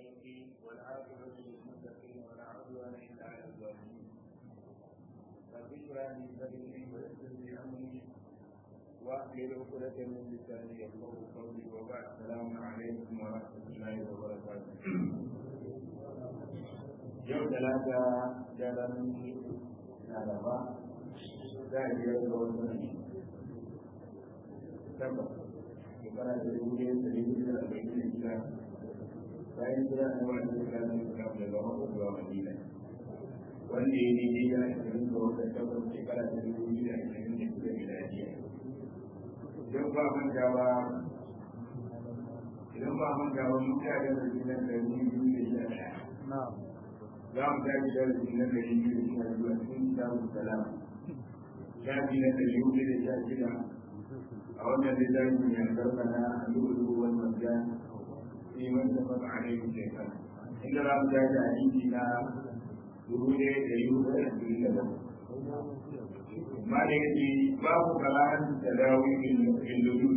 الدين والعاقبة للمتقين ولا عدوان إلا على الظالمين رب اشرح لي صدري ويسر لي أمري واحلل عقدة من لساني يفقهوا قولي وبعد السلام عليكم ورحمة الله وبركاته yau talata daren laraba za a biyar da wasu ne tabbas shekara da dubu ɗaya da dubu da arba'in da shida bayan jira na wani shekara da islam daga maka zuwa madina wanda ya yi daidai da ashirin da wata tabbas shekara da dubu biyu da ashirin da shida miladiya idan ba manta ba idan ba manta ba mun ta da rikinan da dubu biyu da sha ɗaya za mu tashi darasi na ɗari biyu da sha biyu a cikin kitabun salam shafi na ɗari hudu da sha shida a wannan littafin mai albarka na al'ulu wal marjan fi man tafaqa alaihi shaytan inda za mu tashi a hadisi na dubu ɗaya da ɗari hudu da ashirin da bakwai ma da yake babu kalahan tadawi fil lulul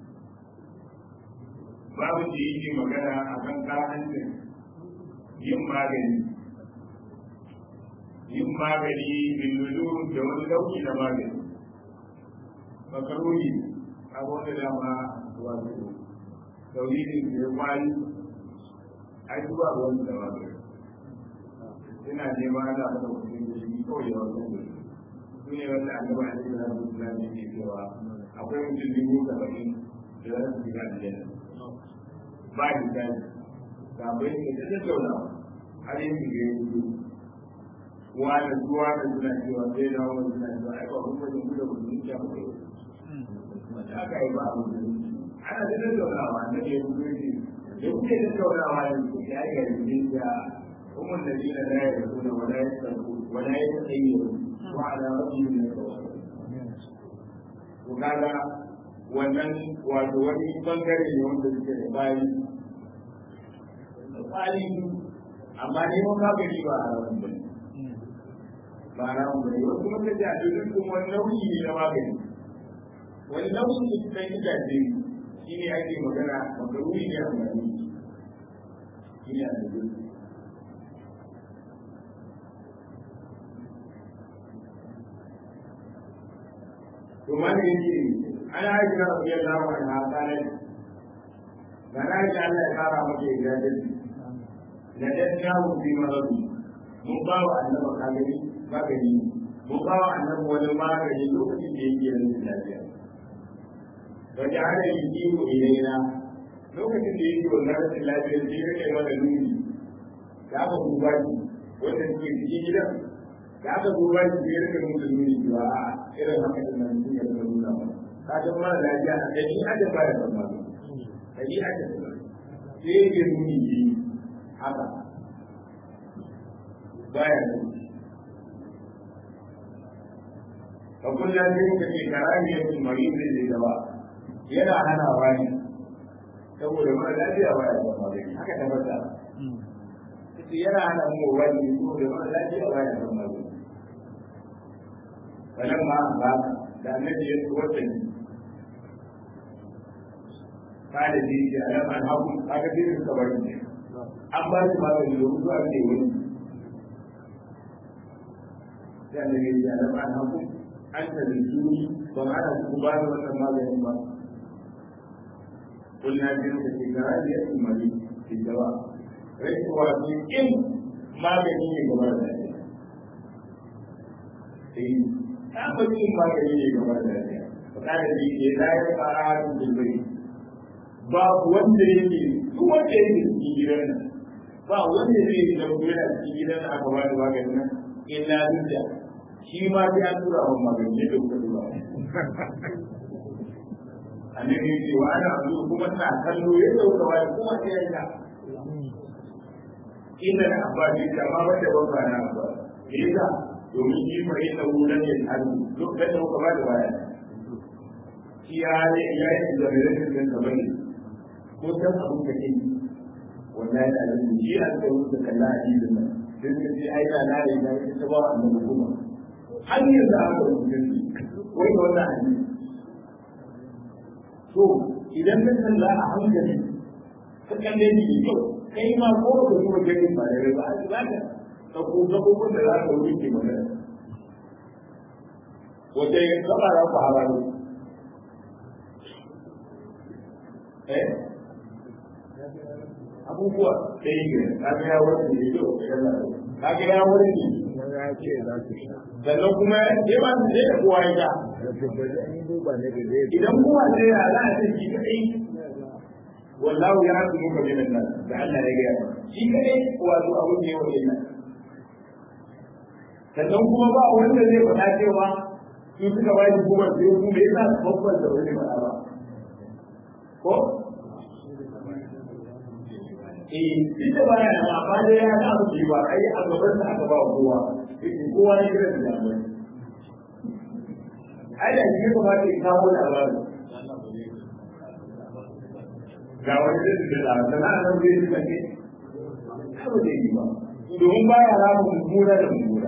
babu da yake magana akan karahancin yin magani yin magani bilulu da wani lauki na magani makaroni abuwa da dama wato tauhidin da ya kwari ai zuwa wani da magani ina nema ana mata mutum da shi kawai da wasu da su ne wanda annaba a cikin rabu islam ne ke cewa akwai mutum dubu saba'in da za su shiga aljanna ba da tsari kafin ne da tattaunawa har yin shiga yanzu wani zuwa da suna cewa sai da wani suna cewa ai ba kuma da kuma da kuma ya mutu wanda aka yi ba a mutu ana da tattaunawa na ke mutu ne da kuke tattaunawa yanzu ya yi gari da umar da jina da ya rasu da wala ya sarku wala ya tsaye wa ala rabbi min al-tawassul to kaga wannan wato wani bangare ne wanda suke da bayi bayi amma ne mun ka gari ba a ranar bane ba na mu ne wasu kuma kaje a dukkan kuma wani nauyi ne na magani wani nauyi ne na gidaje shi ne ake magana makaruni ne a magani shi ne a dukkan to mana yake ana aiki na rabiyar lawa na tsanar da na aiki Allah ya kara maka ijajen da ɗan shawo fi marabi mun ba wa annaba kagani magani mun ba wa annabi wani magani lokacin da yake yanzu lafiya wajen ana yi kiwo ilaina lokacin da yake wannan rashin lafiyar sai ya kai mana nuni da aka duba shi wanda suke cikin gidan da aka duba shi sai ya rika musu nuni cewa a irin haka da nan sun yarda nuna ba ka ga mara lafiya a ɗari adam ba ya san magani ɗari adam sai ya nuni yi haka baya nuni فقل لا تلك في كراهية المريض للدواء yana hanawa ne saboda mara lafiya ba ya zama magani haka tabbata ita yana hana mu wani saboda mara lafiya ba ya zama magani wannan ma ba da annabi ya wata ne kada ji ji alam an haku aka ji suka bari ne an ba shi magani da mutuwa ne wani sai annabi ya ji alam an haku an ta zuni ba ma ana ku ba da wannan maganin ba kulna jin da ke gara da yakin mali ke dawa rai kuwa su in magani ne gaba da lafiya sai ta bari in magani ne gaba da lafiya ba da ji ke layar fara da bai ba wanda yake duk wanda yake cikin gidan nan ba wanda zai yi da kuma yana cikin gidan nan aka ba da maganin nan illa duk da shi ma sai an tura wa magani da kuka tura annabi ya ce wa ana zuwa kuma ina kallo yadda kuka wani kuma sai ya ta inda na abba ne da ma wanda ban ba na abba me yasa domin shi fa inna hu lam yahadu lokacin da kuka ba da waya shi ya ne ya yi da rashin din ka bane ko san abun da ke wallahi da alamu shi an ka wuce kallon hadisin nan sai ka ce ai da na yi da ita ba annabi kuma har yanzu aka rubuta shi wai da wannan hadisi to idan ka kalla a hankali ka kalle shi da kyau kai ma ko da kuma gani ba da ba za ka ɗauko gabobin da za ka wuce magana wata yin gaba za ku hararo eh abubuwa da yi gina kaga ya wani ne yau kaga ya wani ne ya ce za su sha sannan kuma ya ba su da kowa ya da tabbata an duba ne da zai idan kowa sai ya za a ce shi kadai wallahu ya hasu muka bin nan da Allah ya gaya shi kadai wato abun ne wa illa sannan kuma ba wanda zai faɗa cewa su suka ba shi kuma sai su me yasa su babban da wani faɗa ba ko eh duk da baya da amma dai ya ga abu ba ai a gaban sa aka ba kowa kowa ne kira da jami'ai ai da shi kuma ke kawo labarin ga wani da su da sana'a nan zai yi kake karo da yi ba domin baya ramu mummuna da mummuna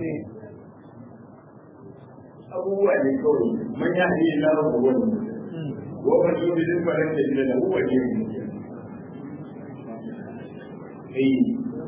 abubuwa ne kawai man ya yi lara da wani wa man yi da zai fara da da huwa ne eh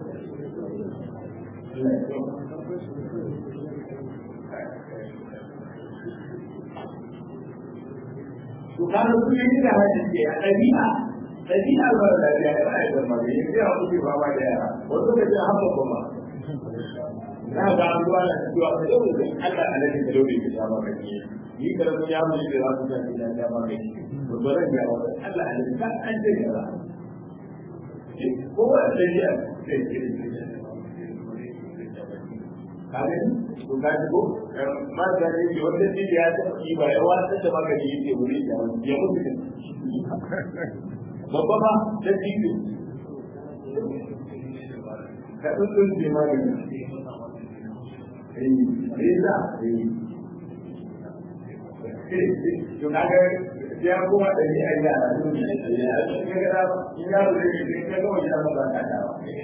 to kana su yi da hajji ke a ɗabi'a ɗabi'a ba da lafiya ya ba ya zama ne ya fiya kuke ba ma da yara wasu ka ce haka kuma na ga an zuwa da cewa ka yau da Allah a nan da lobe ke sha maka ne ni karamin ya mu da za su ta ce da ma ne to ba zan ga wata Allah a nan ka an ce ga ko wa da ya ce kare to ka ji ko ma da ne ki wanda shi ya ta ki ba ya wata da magani yake wuri da ya mutu ne babba ma da titi ka tsuntsun ce magani eh eh da eh to kaga ya kuma da ni a yara ne ya ga da ya da ne ka ga wani abu ba ka da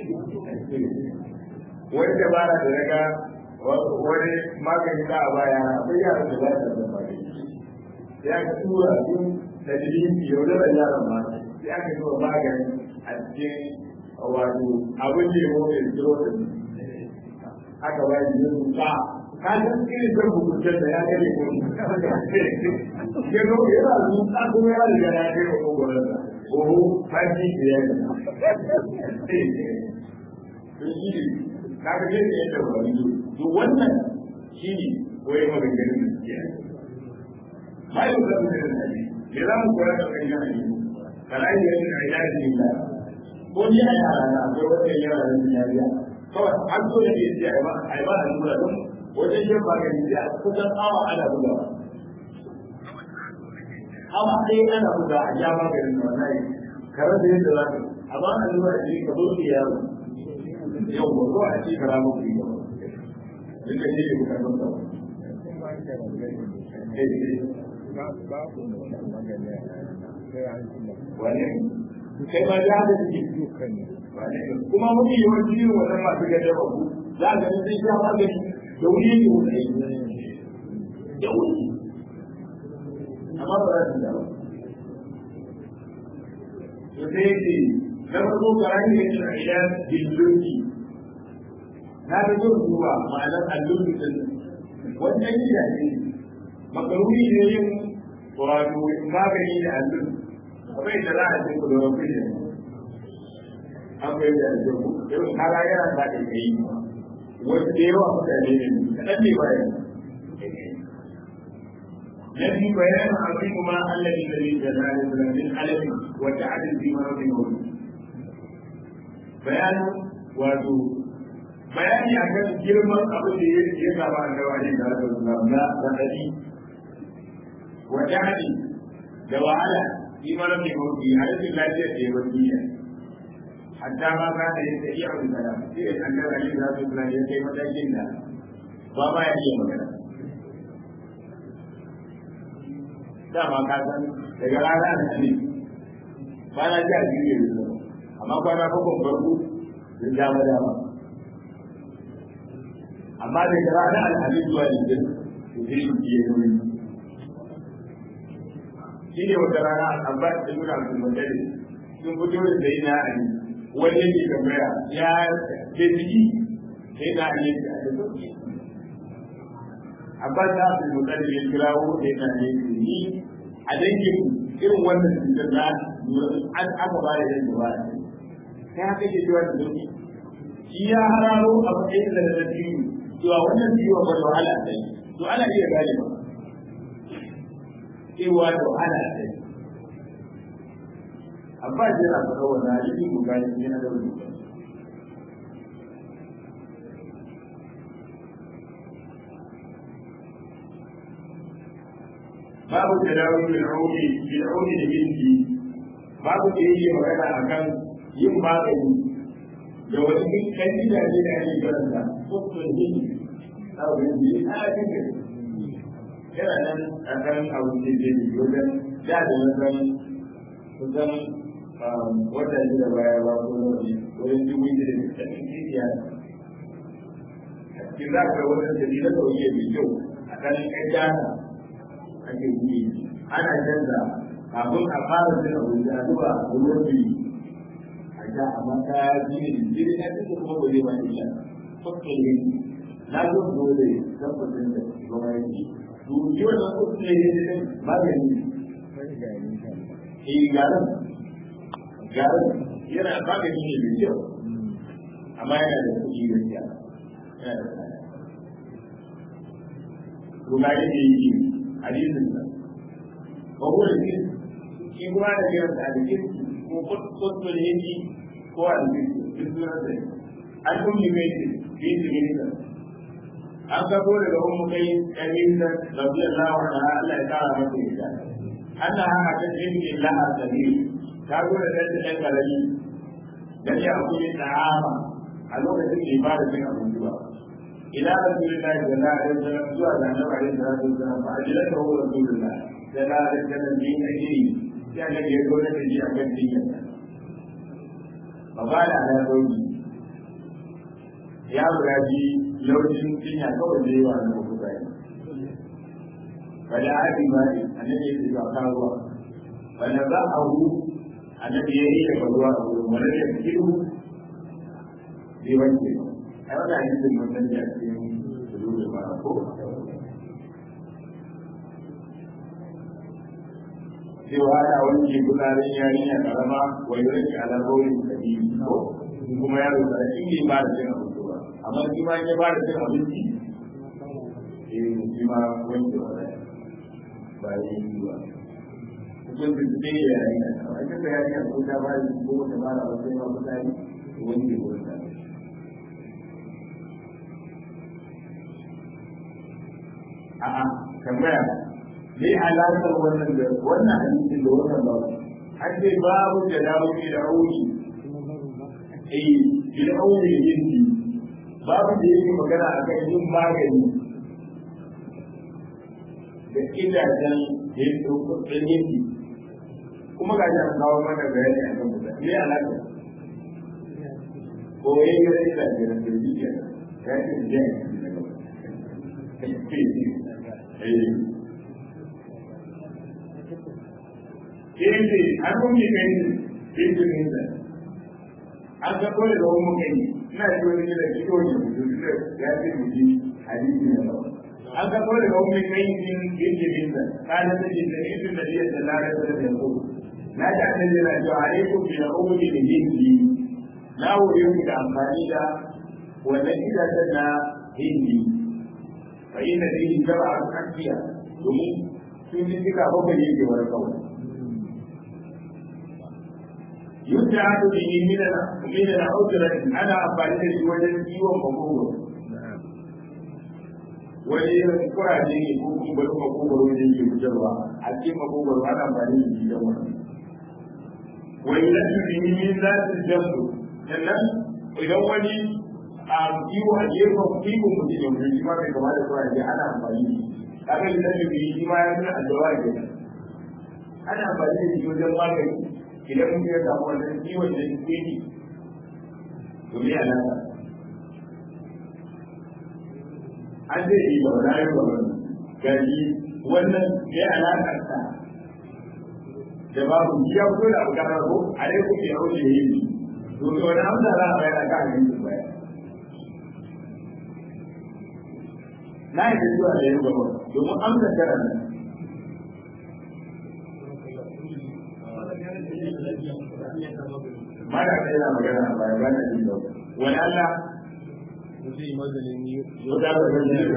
wani dabara da daga wani magani za a baya akwai yaran da za su zama da ya ka tura su da jirgin yaudar yaran ma sai aka zuwa magani a cikin wato abin da ya mawa da zero da aka ba shi yin ba ka san irin zan hukuntar da ya gane ko ya zo yana zuwa kuma ya riga ya kai wa kogoron da oho fashi da ya gani kaga zai da yadda ba yi to wannan shi ne koyi maganganun da suke ba yi da su da nabi ya za mu koyar da kan yana yi kana yi yadda a yana yi da ko ni a yara na akwai wata yara da sun yariya kawai an so da ke a ba a ba a nuna don wajen yin magani sai a kusan awa ana bugawa awa ɗaya ana buga a ja maganin da wannan kare da yadda za ka a ba a nuna da ka zo ki yaro yau ba ko a ce kara muku yi duka ne ne kuka san sa wane kai ma da haka suke kuma mafi yawanci yin wannan masu gajen babu za ka ga sai sha magani da wuri ne wuri da wuri amma ba za su da ba to sai yake na farko karani ne da idan billunki na da yin ruwa ma'anar allurki din wannan gida ne makaruni ne yin wato magani da allur kamar yadda za a ce ku da rafi ne an bai da allur yau kara yana da da kai wasu da yawa mutane ne kaɗan ne bayan الذي بيان عظيم ما الذي الذي جلاله من علم وتعدل في مرض الموت بيان wato bayani a kan girman abin da ya ya saba a gawa ne da na na raɗaɗi wa jahali da wahala shi mara mai mawuki a rashin lafiyar da ya bar duniya hatta ma ka da ya ta iya wani kada shi da an gara ne za su kula ya kai matakin da ba ma ya iya magana dama ka san daga rana da ne ba na ji a biyu yanzu amma kwana bakwai farko sun dama dama amma daga ranar alhamis zuwa yanzu su zai yi biye nuni shi ne wata rana abbas da nuna su magana sun fito da zai na ali wani yake tambaya ya ke ciki sai na ne a da sauki amma ta fi mutane ya kirawo sai na ne ni a dangin irin wannan cutar na an aka ba da yanzu ba sai haka ke cewa da sauki shi ya hararo a matsayin da na biyu cewa wannan ciwon ba da wahala a sai to ana iya gane ba cewa da wahala a sai amma shi yana faɗa wannan hadisi mu gani yana da rubutu babu tadawi bil audi bil audi da binti babu da yake magana akan yin magani da wani kan gidaje da ake karanta kuskure ne a wurin da ya cikin yana nan a kan abu da ke da wajen da da wajen kusan wata shi da baya ba ko nauyi wajen dubu da cikin jijiya a cikin za ka wajen da ni da sauye mai kyau a kan ƙaƙƙa ake yi ana canza kafin a fara cin abinci a zuba ruwan biyu a sha amma ta jini jini na cikin kuma ba zai ba illa fuskar yin na zo dole tabbatin da gaba yake to yi wannan fuskar yin ne magani eh garin garin yana magani ne mai kyau amma yana da kuɗi gaskiya yana da tsada to ga yake yi hadisin nan ba ko da shi shi kuma da kiran da hadisin ko kuskure yake ko a cikin duk sunan da an kuma mai ce bi su ne da an gabo daga ummu kai kabila radiyallahu anha Allah ya kara mata ita Allah haka ta jinni laha sabil ta zo da dan dan karami dan ya akuri ta'ama a lokacin da ba da cin abinci ba ila rasulillahi sallallahu alaihi wasallam zuwa ga annabi alaihi salatu wasallam fa ajlaka hu rasulullah sallallahu alaihi wasallam bi ajri sai annabi ya zo da shi akan dinka fa ba da ala sauki ya buraji lokacin cinya kawai da yawa na kuka yi wala abi mali annabi ya ce ba karuwa wala za a hu annabi ya yi da ruwa a wurin wala ya kiru bai wanke ba ai wannan hadisin mun san da cikin sulubi ba ko cewa ana wanke gudanar yarinya karama wai rage alaƙorin kabi ko kuma yaro da shi ne ba da cin abinci ba amma shi ma ya ba da cin abinci eh shi ma wanke wa ba yi yi ba hukuncin su ne ya yi na a cikin yarinya ko ta ba da ko ta ba da wasu ma mutane wanke wurin da a'a tambaya me alaƙar wannan da wannan hadisin da wannan ba har dai babu da dawo da auni eh bil auni yindi babu da yake magana akan yin magani da gidajen da ya ɗauko ɗan yindi kuma ga shi an kawo mana bayani a kan mutum me alaƙa ko ya yi gare da ke da kirki ke ya ce da ya yi yake an kuma kai izinin da an ga kawai da wani kai ina ji wani da shi wani mutum da ya ce mutum hadisi na ba an ga kawai da wani kai izinin da kana da shi da izinin da ya da lara da da ko na ji an da na ji alaikum bi ummi da hindi na wuri ku da amfani da wannan gidajen na hindi fa inna fihi sab'a akiya domin sun ji duka bakwai yake wani kawai يجعل به من من العذرة أنا أفعل shi wajen ciwon makogoro wani irin kuraje ne ko kuma bari makogoro ne ke fitarwa a cikin makogoro ana amfani da shi don wani wani lafi bihi min za su jamsu sannan idan wani a kiwo a gefen kiwon mutum ya mutum shi ma bai kama da kuraje ana amfani da shi kaga lafi bihi shi ma ya fi addawa ke ana amfani da shi wajen magani idan mutum ya samu wannan ciwon da yake yi to me alaka an zai yi ba wani ayyuka ba gari wannan me alaka ta da babu ya fito da abu karar ko a dai kuke yau da yi to to wani amsa za a bayar a kan yin baya na yi da zuwa da yin gaba domin amsa tara nan mana ta yana magana a baya ba na jin gaba wani Allah zai maganin yi wata ba ta jin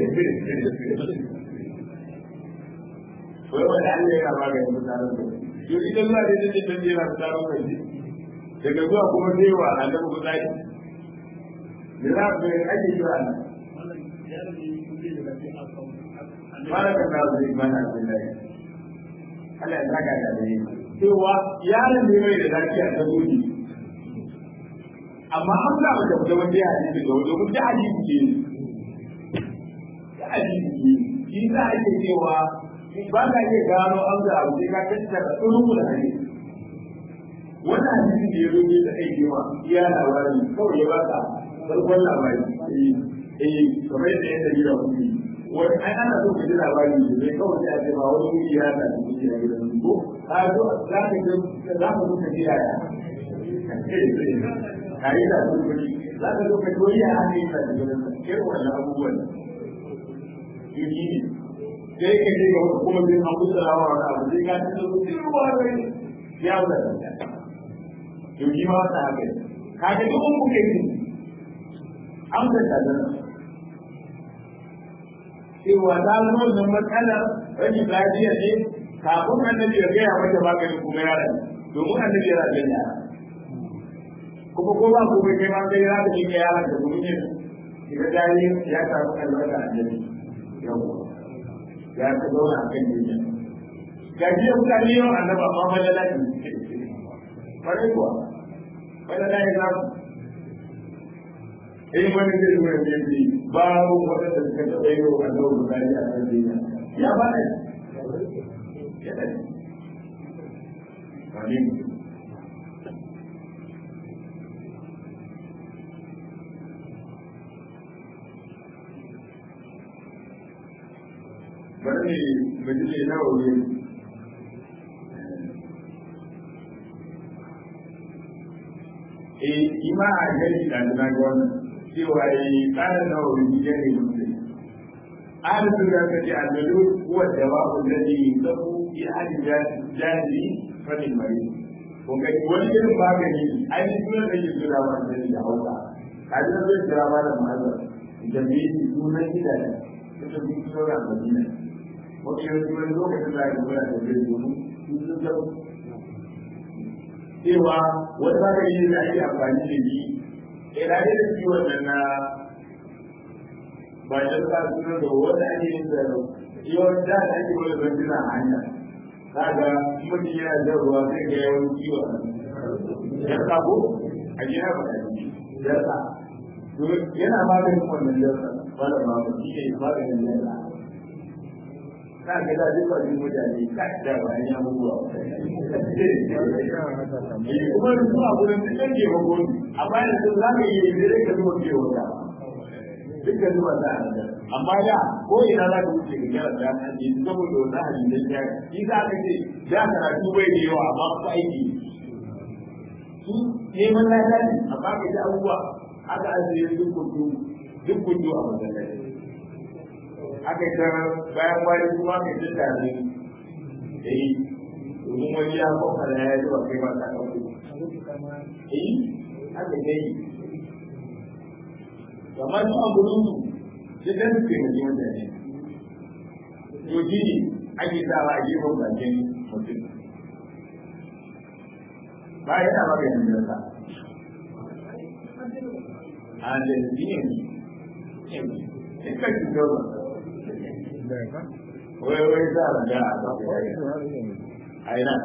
wai wani Allah yana maganin mutanen da yau ita zuwa da ita ce ta jera mutanen da daga zuwa kuma zai wa annabi kutsari da za ku yi ake kira nan baraka ta zai mana Abdullahi Allah ya saka da dai cewa yaron ne mai da lafiya ta zuci amma an ga mata da wanda ya hadisi da wanda kuma da hadisi ne da hadisi ne shi za a ce cewa ba ka iya gano an ga abu sai ka tattara tsoron da hadisi wannan hadisin da ya zo ne da aiki ma iya labari kawai ya baka farkon labari eh eh kamar yadda ya tafi da kuɗi wani ai ana so ka ji labari da zai kawai sai a ce ba wani kuɗi ya ta kuɗi a gidan ko ka zo za ka ga za ka zo ka ji yaya ka yi da su kuɗi za ka zo ka ji wani ya haka yi da gidan irin wannan abubuwan yi ne sai ka je ga kuma bin abu da rawa wani abu sai ka ci da su sai ruwa rai ya wuce da to shi ma wata haka ka ga duk mun kuke yi an da ta cewa ta zo da matsalar rashin lafiya ne kafin annabi ya gaya mata maganin kuma yara domin annabi yana da yara kuma ko ba ku kai ma kai za ka yi ga yara da kuma yin idan dai ya samu albarka annabi yawa ya ta zauna a kan duniya ga jiya mutane yau annaba amma malala ne kwarai kuwa malala ya zamu in wani zai zuwa ya ce babu waɗanda suka taɓa yi wa annabi bukari a kan duniya ya ba ne ya ne wani bari ne mutum ne na wuri eh ima a gari da na ga wannan cewa yi ƙarar na wuri gari mutum ahli sunna ta ce al-malu huwa dawa'u alladhi yusabu fi ahli jahili fa min mari ko ga wani irin magani ai ni sunan da yake da ba da da hauka kaji da zai jira ba da maza da me yi sunan gida ne ta bi sunan madina wani yanzu wani lokacin da aka gura da zai zo sun zau cewa wani magani da ake amfani da shi ina ne da ciwon nan na ba da ka suna da wanda ake yin da yawan da da ake wani bandina a hanya kaga mutum yana jan ruwa zai ga yawan ciwon ya sabo a gina ba da shi ya sa yana maganin wannan jarsa ba da magani shi ne maganin jarsa ka ga da duk wani mutane ka da bayan ya mutuwa kuma da su a gurin da kan ke magoni amma yanzu za ka yi da zai ka zuwa ke wata dukkan zuwa za a nan amma da ko ina za ka wuce ga gyara da an yi saboda wani halin da ya yi za ka ce da karatu bai da yawa amma ku aiki su neman lada ne amma ka ji abubuwa aka ajiye duk kudu duk kudu a masallaci aka yi ta bayan bayan kuma mai jin daɗi da yi domin wani ya kwakwa da ya zuwa kai ba ta ɗauko eh aka yi kamar su a gurin su sai dan su taimaki mutane to shi ne ake sawa a gefen bakin mutum ba yana maka yanzu da sa a da shi ne in ka shi gaba wai wai za a ga a a ina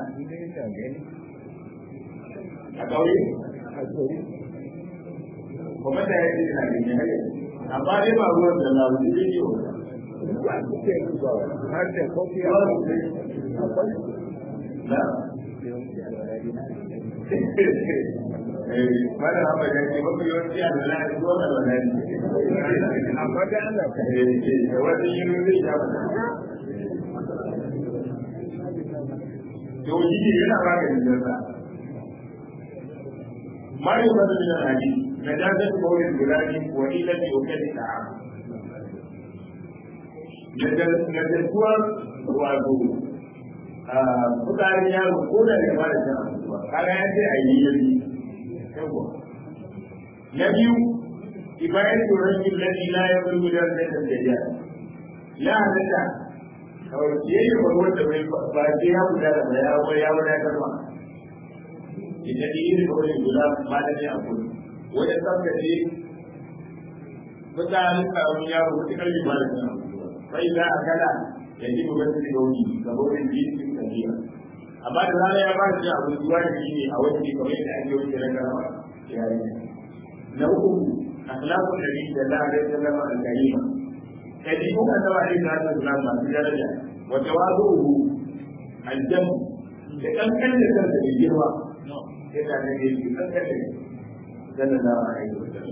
a ƙauye kuma da ya ce na gani har amma dai ba ruwan da na wuce da ke har da kofi a na mana hama ya ce mafi yawanci a lana a zuwa da lana amma da ana ka da wani yi zai ya to shi yana maganin da sa ما يفضل من الحديث نجاسة قول الغلام وإلة وكل الطعام نجاسة wato mutane yaro ko da ne ba da cin abinci ba kaga ya ce a yi yanzu na biyu ibayan turan yin lalli la ya bari gudan sai da ya ya halatta kawai ya yi ba wanda bai ba sai ya guda da ya ba ya wadatar ba idan yi da wani guda ba da ne a kudu wani tsaftace mutane karamin yaro wata kalli ba da cin abinci ba bai za a kala ya ji gobe su da wani ga wurin jikin tafiya amma da rana ya ba da cin abinci ba da shi ne a wani kamar yadda ake wuce na karama ya yi na uku akhlaqu nabi sallallahu alaihi wasallam al-karima kadibu annabi alaihi salatu wasallam masu daraja wa tawadu'uhu al-jam da kankan da kansa da girma yana da ne ki kankan da sallallahu alaihi wasallam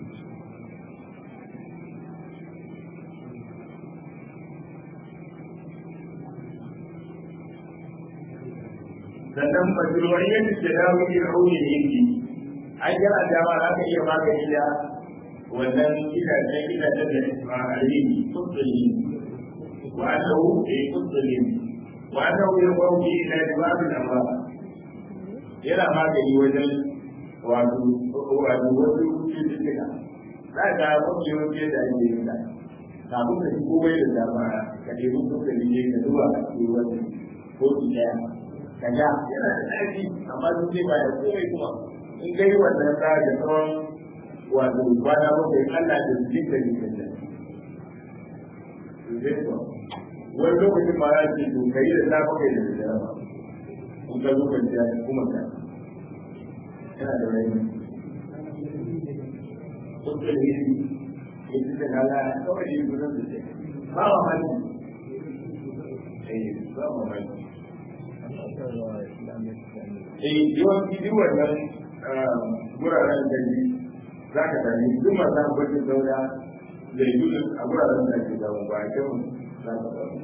sannan majru'iyyat tadawi al-auni yake an yana dama za ka iya magani da wannan gidajen gidajen da isma alimi kutsuli wa annahu bi kutsuli wa annahu yarfa'u bi ila dibabin amma yana magani wajen wato wato wasu cututtuka za ka mafi yawanci yadda ake yin da kafin ka shigo bai da dama ka ɗebi kutsuli ne ka zuwa a cikin wani kotu ɗaya ka ga yana da ɗaci amma sun ce ba ya komai kuma in dai wannan tsari da tsawon wato kwana bakwai Allah da su jinka ne kan nan. Wani lokacin ma ya ce to kai da safe kai da dare ba. In ka zo kwanciya kuma ka. Yana da rai. Kun ce da yi ya ci da kala kawai yi gudun da ce. Ba wa hali. Eh, ba wa hali. Eh, yawanci duk wannan guraren gari za ka sami duk masu abincin daura da yi a guraren da ke zama ba a kyau za ka samu.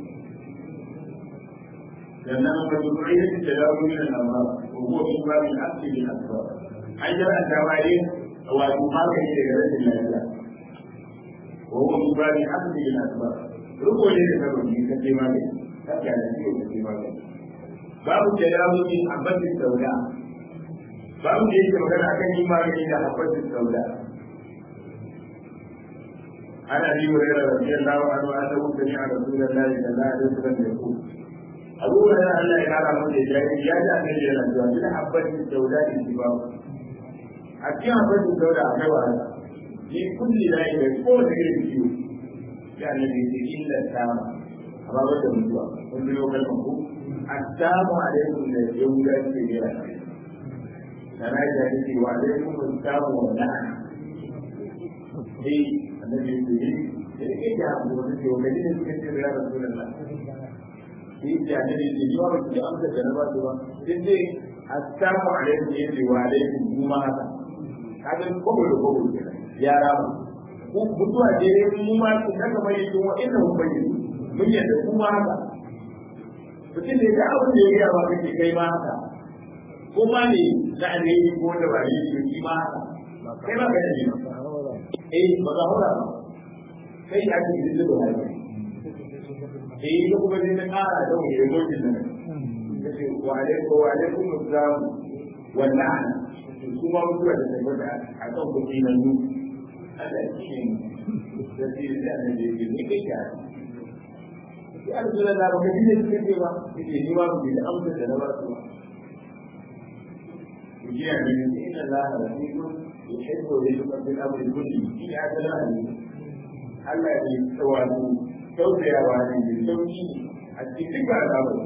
Sannan ba su kuma yi da dawo yin amma ko su ba min asiri a kasuwa. An yi an dama ne wato magani daga rashin lafiya. Ko su ba min asiri a kasuwa. Ruko ne da sababi ka ce magani. Ka ga da ciwo ka ce magani. Babu da dawo yin abincin daura babu da yake magana akan yi magani da habbatin sauda ana yi wa yara radiyallahu anhu annahu sami'a rasulullahi sallallahu alaihi wasallam yaqul Abu Hurairah Allah ya kara masa da jari ya ji annabi yana cewa bil habbatin sauda in ji babu a cikin habbatin sauda akwai wahala ni kulli la yi ko da irin ciwo ya annabi ya ce illa sama amma ba da mutuwa kun bi kalmar ku assalamu alaikum da yahuda ke jira sana da yake wa alaikum assalam wa la'ana eh annabi ya ce da yake da abu da ke wani ne suka ce ya rasulullah eh da annabi ya ce ni ba ki amsa da na ba su ba sai dai assalamu alaikum ya ce wa alaikum kuma haka kaga kobo da kobo kenan ya rama ko mutuwa ce mu ma su daga mai yin wa inna hum bayyin mun yadda kuma haka mutum da ya abin da ya gaya ba kake kai ma haka ko ma ne na alheri ko da ba ne shi ma haka kai ba kai ne eh ba ga hura ba kai ya ce da da haka eh ko kuma ne ta kara da wani emoji nan kace wa alaikum wa alaikum assalam wa la'ana kuma mutuwa da tabbata a kan kuɗi nan nu Allah shi ne da shi da ne ne kai ka ya rasulullah ba ka ji ne kake ba kake ni ba ku da amsa da na ba su ba وجاء من إن الله رفيق يحب رزقا في الأمر كله في أجلها Allah ya wato tausayawa ne da sauki a cikin duka al'amari.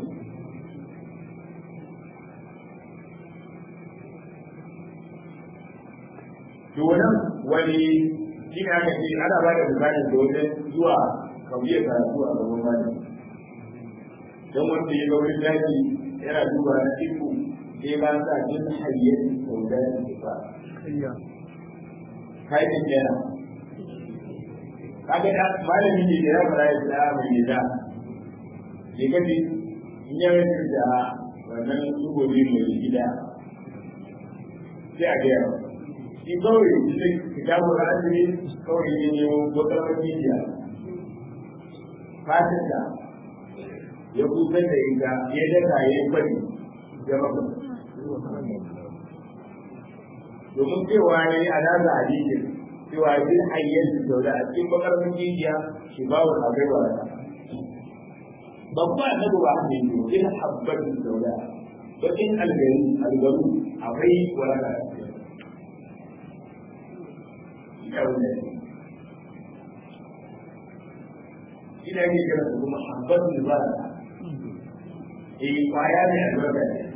To wannan wani shi ne aka ce ana ba da misali da wajen zuwa kamiyar karatu a gaban malami. Don wanda ya ga wurin daji yana duba na iko sai ba sa jin hayyar sauda da ba. Kayan yana. Kaga da malami ne da ya fara ya tsaya mai da. Ne kaji in ya yi da wannan tsugobi mai gida sai a gaya shi kawai shi kitabu da azumi kawai ya nemo wata mafiya fatin da ya kusan da ita ya daka ya yi bari ya maka domin cewa ya yi alaza hadisin cewa bin hayyar da sauda a cikin bakar mafiya shi ba wa abai wa babba na ba ne ne in habbatin sauda bakin algari algaru akwai waraka ina ne kira kuma habbatin ba eh kwaya ne albarka ne